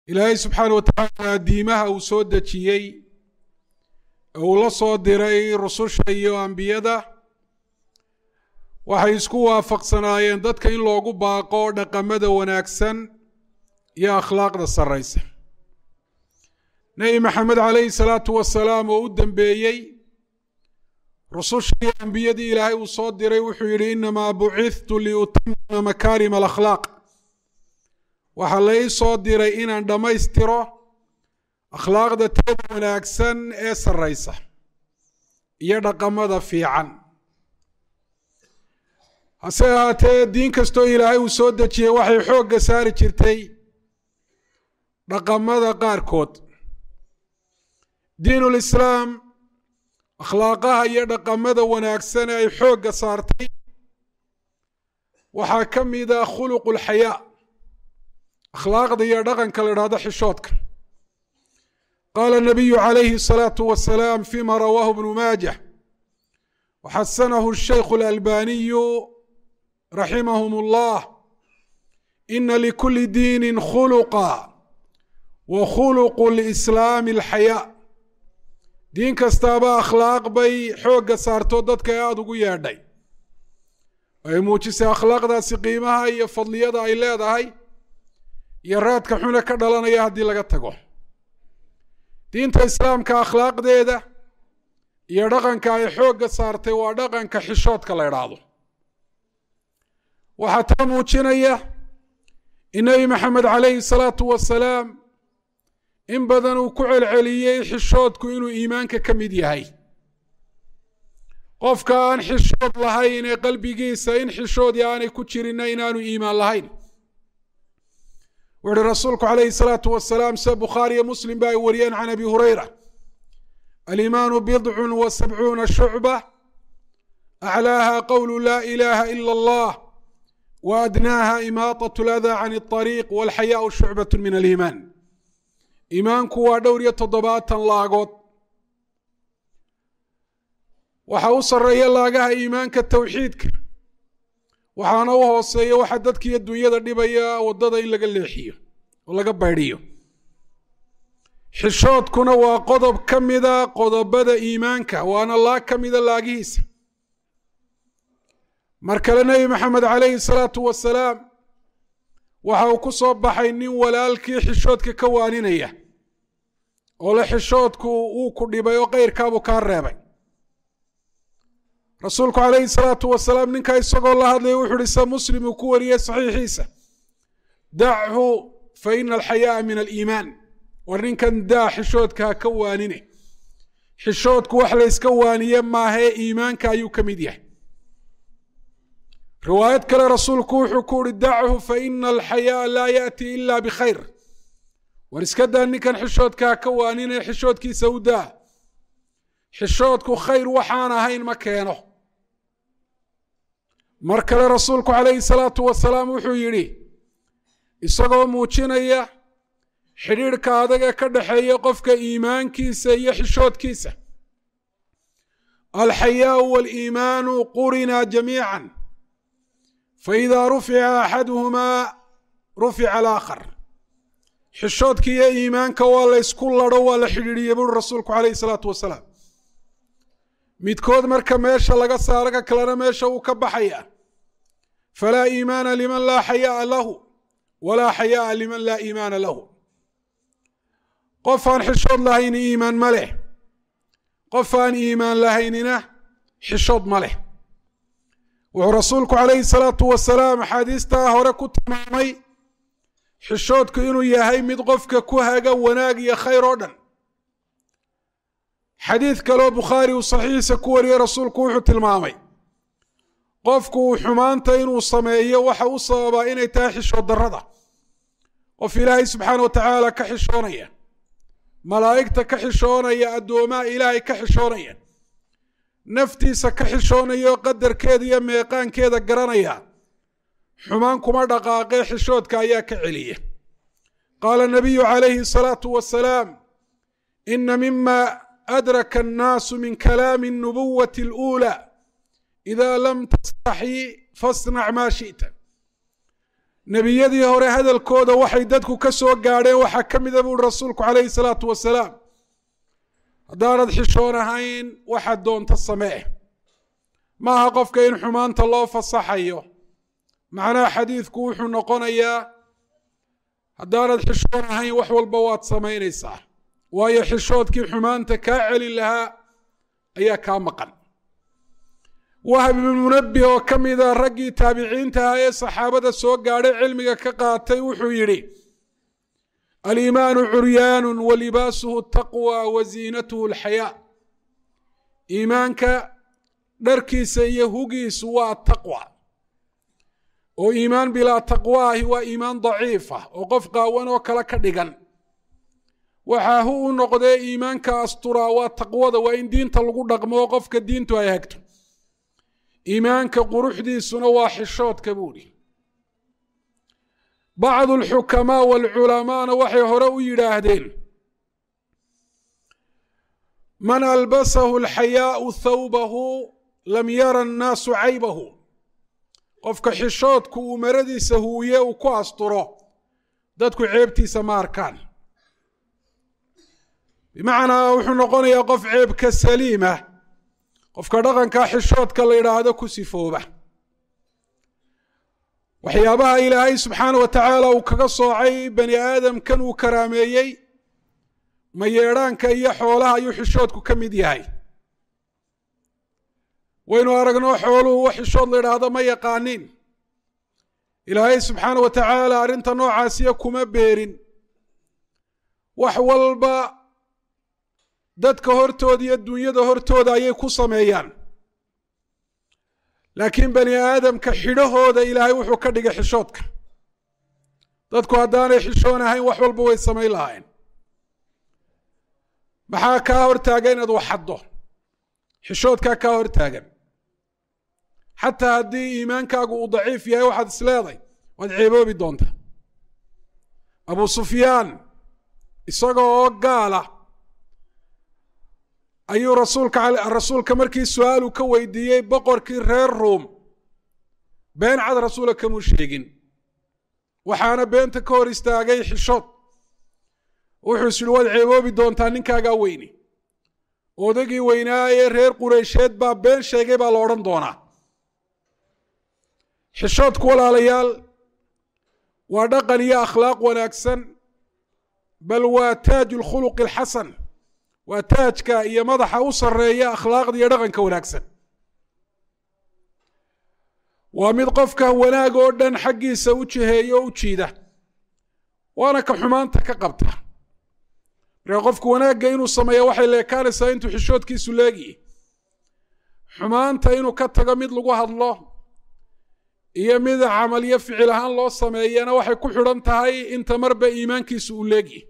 ilaahay subxaana wa tacaala diimaha uu soo dejiyey uu la soo diray rususha iyo ambiyada waxay isku waafaqsanaayeen dadka in loogu baaqo dhaqamada wanaagsan iyo akhlaaqda sarraysa nebi maxamed calayhi salaatu wasalaam oo u dambeeyey rusushii ambiyadii ilaahay uu soo diray wuxuu yidhi inamaa bucithtu liutamima makaarima alakhlaaq waxaa la ii soo diray inaan dhammaystiro akhlaaqda teeda wanaagsan ee sarraysa iyo dhaqamada fiican hase ahaatee diin kastoo ilaahay uu soo dejiyey waxay xoogga saari jirtay dhaqamada qaarkood diinulislaam akhlaaqaha iyo dhaqamada wanaagsan ee ay xoogga saartay waxaa ka mida khuluqu lxayaa akhlaaqda iyo dhaqanka la idhahdo xishoodka qaala nabiyu calayhi الsalaatu wasalaam fima rawaahu bnu maajah waxasanahu shaykhu اlalbaniyu raximahum اllah ina likuli diini khuluqa wa khuluqu lislaami alxayaa diin kastaaba akhlaaq bay xoogga saarto dadka ee aada ugu yeedhay ay muujisay akhlaaqdaasi qiimaha iyo fadliyada ay leedahay iyo raadka xuna ka dhalanaya haddii laga tago diinta islaamka akhlaaqdeeda iyo dhaqanka ay xoogga saartay waa dhaqanka xishoodka la idhaahdo waxaa taa muujinaya in nebi maxamed calayhi salaatu wasalaam in badan uu ku celceliyey xishoodku inuu iimaanka ka mid yahay qofka aan xishood lahayn ee qalbigiisa in xishoodii aanay ku jirinna inaanu iimaan lahayn wuxu uhi rasuulku calayhi salaatu wasalaam sida bukhaariyo muslim ba ay wariyeen can abi hurayra alimaanu bidcun wa sabcuuna shucba aclaaha qowlu laa ilaaha ila allah wa adnaaha imaatat ladaa can اطariiq walxayaau shucbat min aliimaan iimaanku waa dhowr iyo toddobaatan laagood waxa u sarreeya laagaha iimaanka towxiidka waxaana u hooseeya waxa dadkiiyo dunyada dhibaya waddada in laga leexiyo oo laga baydhiyo xishoodkuna waa qodob ka mida qodobada iimaanka waana laag ka mida laagihiisa mar kale nebi maxamed calayhi salaatu wasalaam waxa uu ku soo baxay nin walaalkii xishoodka ka waaninaya oo le xishoodku wuu ku dhibay oo keyrkaabuu kaa reebay rasuulku calayhi salaatu wasalaam ninkaa isagoo la hadlaya wuxu uhi se muslim uu ku wariyey saxiixiisa dachu fa ina alxayaaa min aliimaan war ninkan daa xishoodka ha ka waanine xishoodku wax layska waaniye maahee iimaanka ayuu ka mid yahay riwaayad kale rasuulku wuxuu ku uhi dachu fa ina alxayaaa laa yaأti ila bikhayr war iska daa ninkan xishoodka ha ka waanine xishoodkiisa u daa xishoodku khayr waxaan ahayn ma keeno mar kale rasuulku calayhi salaatu wasalaam wuxuu yidhi isagoo muujinaya xidhiidhka adag ee ka dhaxeeya qofka iimaankiisa iyo xishoodkiisa alxayaau waaliimaanu qurinaa jamiican faidaa rufica axaduhumaa rufica alaakhar xishoodka iyo iimaanka waa la ysku ladho waa la xidhiidhiye buuri rasuulku calayhi salaatu wasalaam midkood marka meesha laga saaro ka kalena meesha wuu ka baxaya falaa iimaana liman laa xayaaa lahu walaa xayaaa liman laa iimaana lahu qof aan xishood lahayni iimaan ma leh qof aan iimaan lahaynina xishood ma leh wuxuu rasuulku calayhi salaatu wasalaam axaadiistaa hore ku tilmaamay xishoodku inuu yahay mid qofka ku haga wanaag iyo khayr oo dhan xadiid kaleoo bukhaari uu saxiixiisa ku wariyey rasuulku wuxuu tilmaamay qofku uu xumaanta inuu sameeyo waxa u sababaa inay tahay xishood darrada qof ilaahay subxaana wa tacaala ka xishoonaya malaa'igta ka xishoonaya addoomaha ilaahay ka xishoonaya naftiisa ka xishoonaya oo qadarkeeda iyo meeqaankeeda garanaya xumaan kuma dhaqaaqee xishoodka ayaa ka celiya qaala nabiyu calayhi asalaatu wasalaam ina mima adraka annaasu min kalaami الnubuwati اluulى ida lam tastaxyi fasnac maa shiئta nebiyadii hore hadalkooda waxay dadku ka soo gaadheen waxaa ka mida buuhi rasuulku calayhi salaatu wasalaam haddaanad xishoon ahayn waxaad doonto samee maaha qofka in xumaanta loo fasaxayo macnaha xadiidku wuxuu noqonayaa haddaanad xishoon ahayn wax walba waad samaynaysaa waayo xishoodkii xumaanta kaa celin lahaa ayaa kaa maqan wahab ibnu munabih oo ka mida raggii taabiciinta ahaa ee saxaabada soo gaadhay cilmiga ka qaatay wuxuu yidhi aliimaanu curyaanu wa libaasuhu taqwa wa ziinatuhu alxayaa iimaanka dharkiisa iyo hugiisu waa taqwa oo iimaan bilaa taqwa ahi waa iimaan daciif ah oo qof qaawan oo kale ka dhigan waxaa hu u noqdee iimaanka asturaa waa taqwada waa in diinta lagu dhaqmo oo qofka diintu ay hagto iimaanka quruxdiisuna waa xishoodka buudhi bacdu alxukamaa waalculamaana waxay hore u yidhaahdeen man albasahu alxayaau thawbahu lam yara annaasu caybahu qofka xishoodku uu maradiisa huuye uu ku asturo dadku ceebtiisa ma arkaan bimacnaa wuxuu noqonayaa qof ceebka saliima qofka dhaqanka xishoodka la yidhaahdo ku sifooba waxyaabaha ilaahay subxaana wa tacaala uu kaga soocay bani aadamkan uu karaameeyey mayeedhaanka iyo xoolaha ayuu xishoodku ka mid yahay waynu aragno xooluhu wax xishood la yidhaahdo ma yaqaanin ilaahay subxaana wa tacaala arrinta noocaasiya kuma beerin wax walba dadka hortooda iyo dunyada hortooda ayay ku sameeyaan laakiin bani aadamka xidhahooda ilaahay wuxuu ka dhigay xishoodka dadku haddaanay xishoon ahayn wax walba way samayn lahayn maxaa kaa hortaagan inaad waxaddo xishoodkaa kaa hortaagan xataa haddii iimaankaagu uu daciif yahay waxaad is leeday waad ceeboobi doontaa abu sufyaan isaga oo gaala ayuu rasuulka rasuulka markii su-aalu ka weydiiyey boqorkii reer ruum been cad rasuula kamuu sheegin waxaana beenta ka hor istaagay xishood wuxuu is yihi waad ceeboobi doontaa ninkaagaa weyni odagii weynaa ee reer qureysheed baa been sheegay baa la odhan doonaa xishoodku walaalayaal waa dhaqan iyo akhlaaq wanaagsan bal waa taaju lkhuluqi alxasan waa taajka iyo madaxa u sarreeya akhlaaqda iyo dhaqanka wanaagsan waa mid qofka wanaag oo dhan xaggiisa u jiheeya oo u jiida waana ka xumaanta ka qabta markaa qofku wanaagga inuu sameeya waxay leekaanaysaa intuu xishoodkiisu leegiyi xumaanta inuu ka tago mid lagu hadlo iyo mid camal iyo ficil ahaan loo sameeyana waxay ku xidhan tahay inta marba iimaankiisu uu leegyi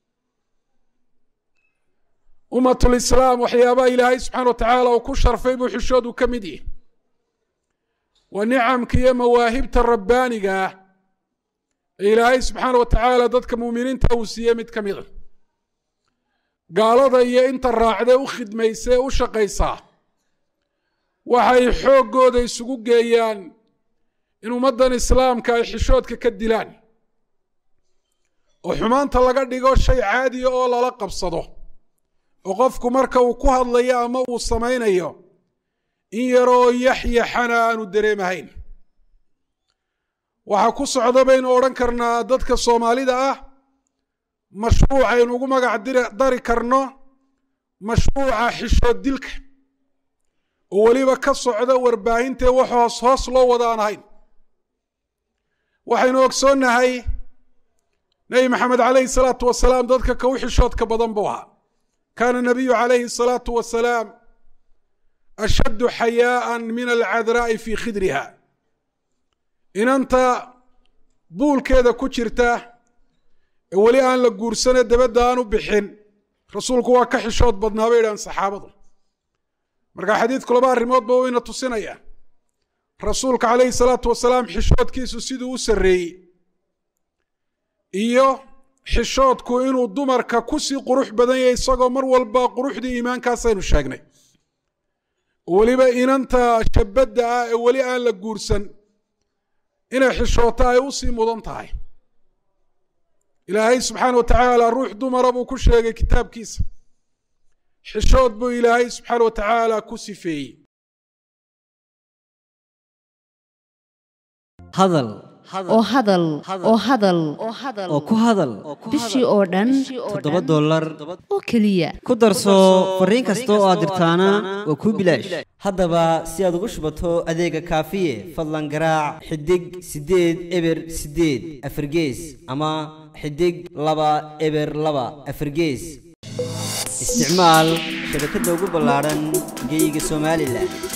ummatulislaam waxyaabaha ilaahay subxana wa tacaala uu ku sharfay buu xishoodu ka mid yihi waa nicamka iyo mawaahibta rabbaaniga ah ee ilaahay subxaana wa tacaala dadka muuminiinta uu siiyey mid ka mid a gaalada iyo inta raacdee u khidmaysee u shaqaysaa waxay xooggooda isugu geeyaan in ummaddan islaamka ay xishoodka ka dilaan oo xumaanta laga dhigo shay caadiya oo lala qabsado oo qofku marka uu ku hadlayo ama uu samaynayo in yaroo yaxyaxana aanu dareemahayn waxaa ku socda baynu odhan karnaa dadka soomaalida ah mashruuc aynu ugu magac dari karno mashruuca xishood dilka oo weliba ka socda warbaahintae wax hoos hoos loo wada aan ahayn waxaynu ogsoonnahay nebi maxamed calayhi salaatu wasalaam dadka ka u xishoodka badan buu ahaa kaana nabiyu calayhi salaatu wasalaam ashaddu xayaa'an min alcadraa'i fii khidriha inanta buulkeeda ku jirta ee weli aan la guursane dabadda aan u bixin rasuulku waa ka xishood badnaa bay idhahan saxaabadu marka xadiidku laba arrimoodba wayna tusinaya rasuulka calayhi salaatu wasalaam xishoodkiisu siduu u sarreeyey iyo xishoodku inuu dumarka kusii qurux badan yahay isagoo mar walba quruxdii iimaankaasaynu sheegnay weliba inanta shabadda ah ee weli aan la guursan inay xishooto ay u sii mudan tahay ilaahay subxaana wa tacaala ruux dumara buu ku sheegay kitaabkiisa xishood buu ilaahay subxaana wa tacaala ku sifeeyey hadal oo hadal oo hadal oo ku hadal bishii oo dhan toddoba dollar oo keliya ku darso fariin kasta oo aad dirtaana waa kuu bilaash haddaba si aad ugu shubato adeega kaafiye fadlan garaac xidig siddeed eber siddeed afargees ama xidig laba eber laba afargees isticmaal shabakadda ugu ballaadhan geyga somalilan